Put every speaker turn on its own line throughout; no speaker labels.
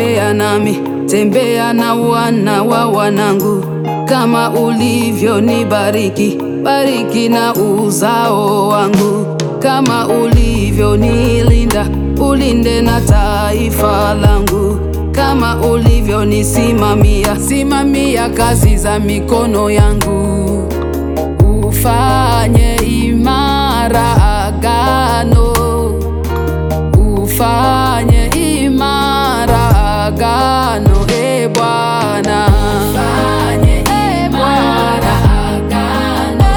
tembea nami, tembea na wana wa wanangu, kama ulivyonibariki, bariki na uzao wangu, kama ulivyonilinda, ulinde na taifa langu, kama ulivyonisimamia, simamia kazi za mikono yangu, ufanye imara agano ufanye imara agano, e Bwana, ufanye imara agano,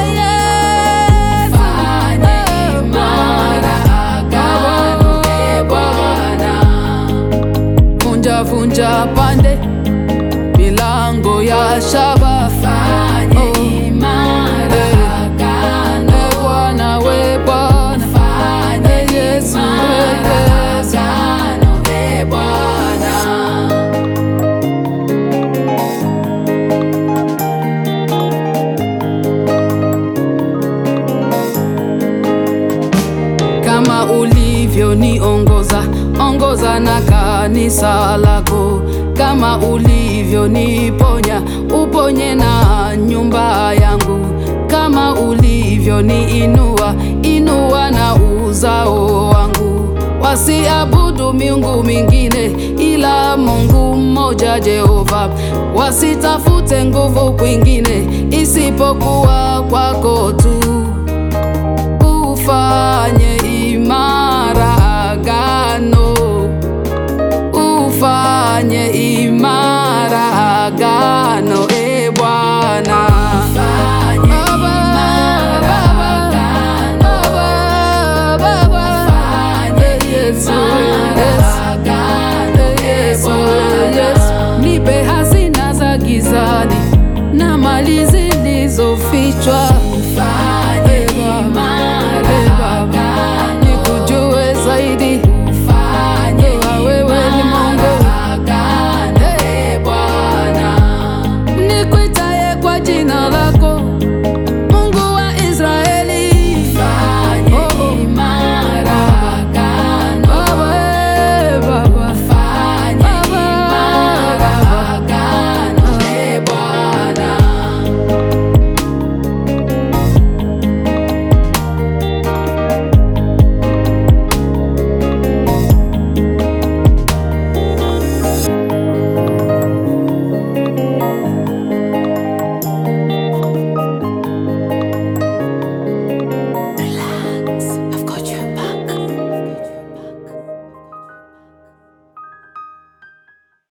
ufanye imara agano, e Bwana, vunja vunja pande milango ya shaba, fanye imara agano, e Bwana, we Bwana, fanye Yesu, imara agano, e Bwana. kama ulivyoniongoza ongoza na kanisa lako, kama ulivyoniponya uponye na nyumba yangu, kama ulivyoniinua inua na uzao wangu, wasiabudu miungu mingine ila Mungu mmoja Jehova, wasitafute nguvu kwingine isipokuwa kwako tu ufanye imara agano, ufanye imara agano,